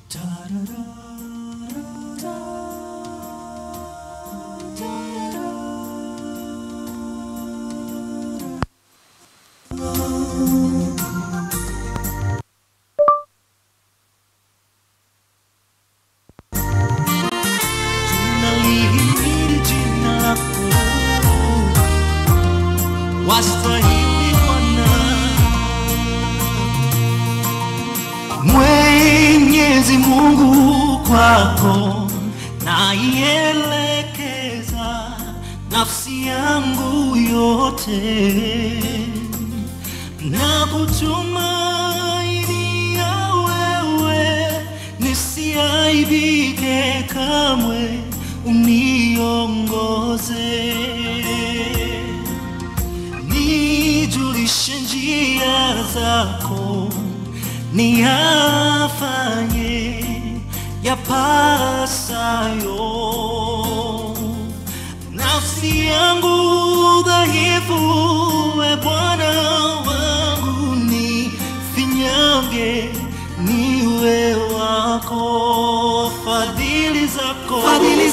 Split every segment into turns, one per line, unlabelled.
tunalihimili jina lako wastahili Bwana Mwenyezi Mungu kwako naielekeza nafsi yangu yote na kutumainia wewe nisiaibike kamwe uniongoze nijulishe njia zako niyafanye yapasayo nafsi yangu dhaifu we bwana wangu ni finyange niwe wako fadhili zako
fadhili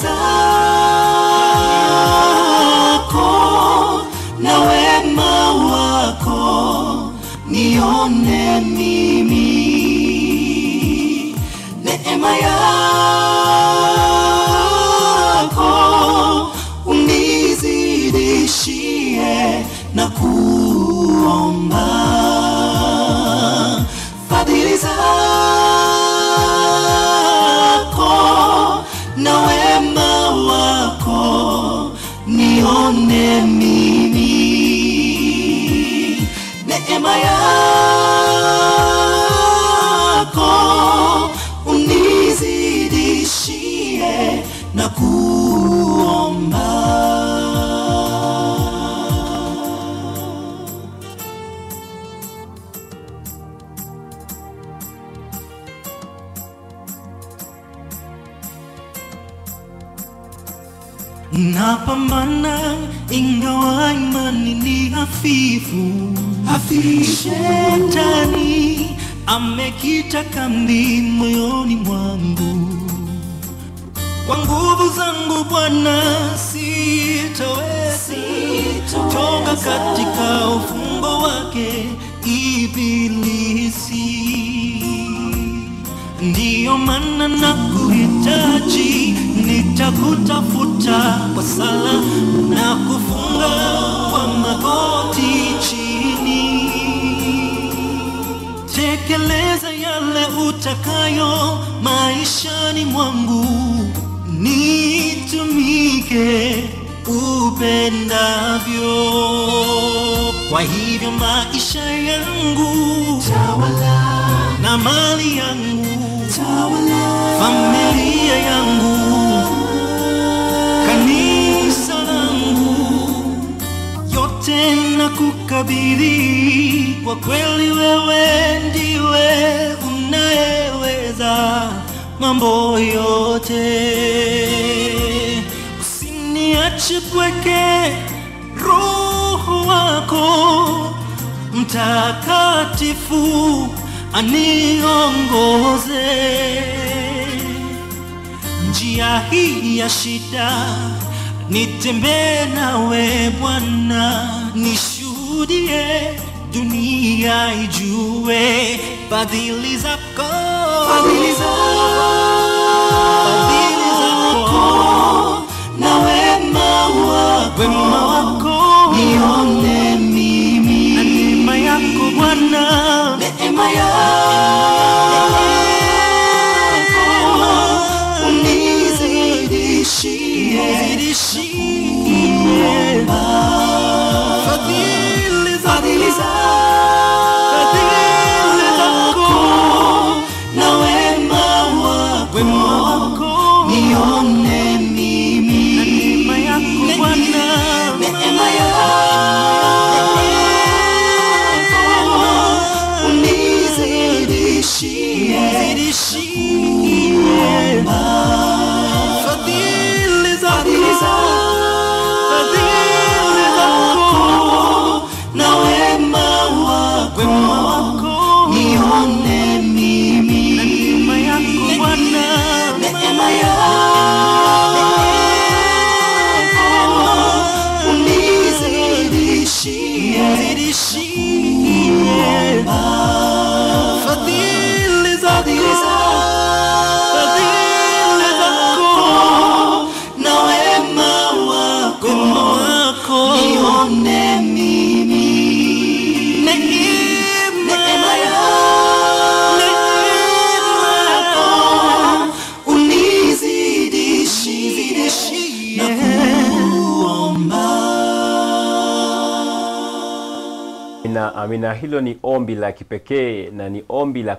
zako na wema wako nione mimi neema yako unizidishie na kuomba fadhili zako na wema wako nione mimi neema yako unizidishie na kuomba
napambana ingawa imani ni hafifu
hafifu
shetani amekita kambi moyoni mwangu kwa nguvu zangu bwana sitoweza toka katika ufungo wake ibilisi ndiyo maana na kuhitaji nitakutafuta kwa sala na kufunga kwa magoti chini tekeleza yale utakayo maishani mwangu nitumike upendavyo kwa hivyo maisha yangu
tawala
na mali yangu
tawala
familia yangu kanisa langu yote na kukabidhi kwa kweli wewe ndiwe unayeweza mambo yote usiniache pweke roho wako mtakatifu aniongoze njia hii ya shida nitembee nawe bwana nishuhudie dunia ijue fadhili zako
fadhili
Fadhili zako.
zako na wema wako
wema wako
nione
na
mimi
neema yako bwana
neema yako unizidishie
zidishie fadhili zako
fadhili
Fadhili
zako
zako.
na wema
nizidishie fadhili zako fadhili zako
na wema wako
wema wako
nione mimi
neema
neema
neema
yako unizidishie na kuomba
Amina, amina. Hilo ni ombi la kipekee na ni ombi la